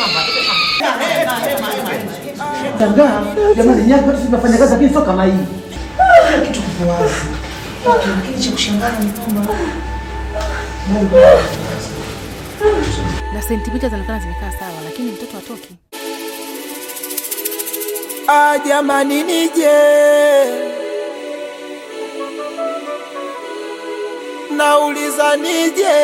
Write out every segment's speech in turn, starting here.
Shangaa jamani, nyaki watu tunafanya kazi lakini sio kama hii. kitu kipo wazi, lakini cha kushangaza ni kwamba bado na sentimita zinaonekana zimekaa sawa, lakini mtoto atoki. Ah, jamani nije nauliza nije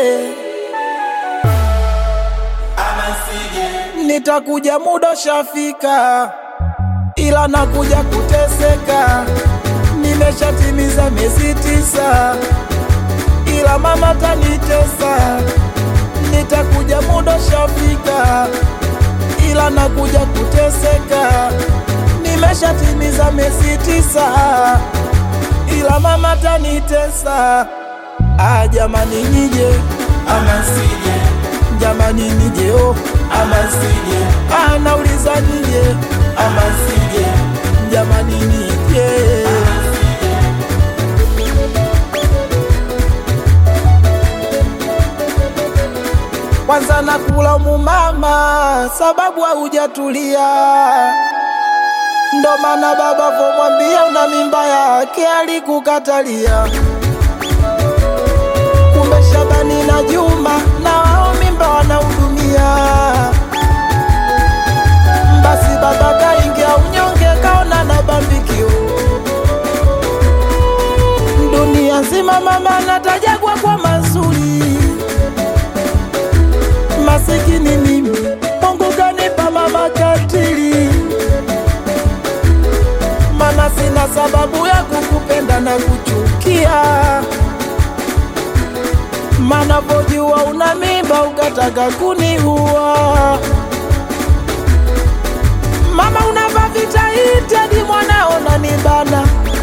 nitakuja muda shafika, ila nakuja kuteseka. Nimeshatimiza miezi tisa, ila mama tanitesa. Nitakuja muda shafika, ila nakuja kuteseka. Nimeshatimiza miezi tisa, ila mama tanitesa. Ah, jamani nije ama sije, jamani nije oh, ama sije. Ah, nauliza nije ama sije, jamani nije kwanza nakulaumu mama, sababu haujatulia. Ndo maana baba vomwambia una mimba yake alikukatalia. Kumbe Shabani na Juma na wao mimba wanahudumia. Basi baba kaingia unyonge, kaona na bambikio. Dunia nzima mama natajagwa kwa mazuri masikini mimi, Mungu kanipa mama katili, mana sina sababu ya kukupenda na kuchukia, mana pojua una mimba ukataka kuniua. Mama unava vitaiti hadi mwanao nanibana,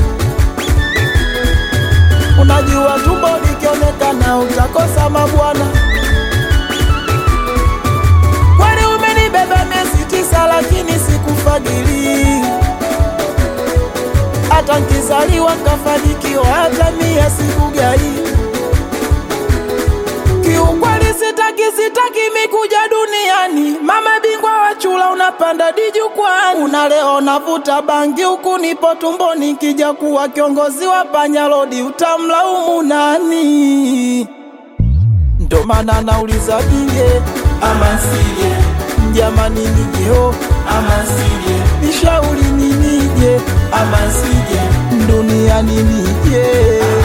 unajua tumbo likionekana utakosa mabwana. Kwani umenibeba miezi tisa, lakini sikufadhili. Hata nkizaliwa nkafanikiwa, hata mia sikugai. Kiukweli sitaki, sitaki mikuja duniani. Mama bingwa wa chula, unapanda dijukwani, unaleo navuta bangi huku nipo tumboni. Nkija kuwa kiongozi wa panyalodi, utamlaumu nani? Ndo maana nauliza nije ama sije, jamani nije oh, ama sije, nishauri ni nije ama sije, duniani nije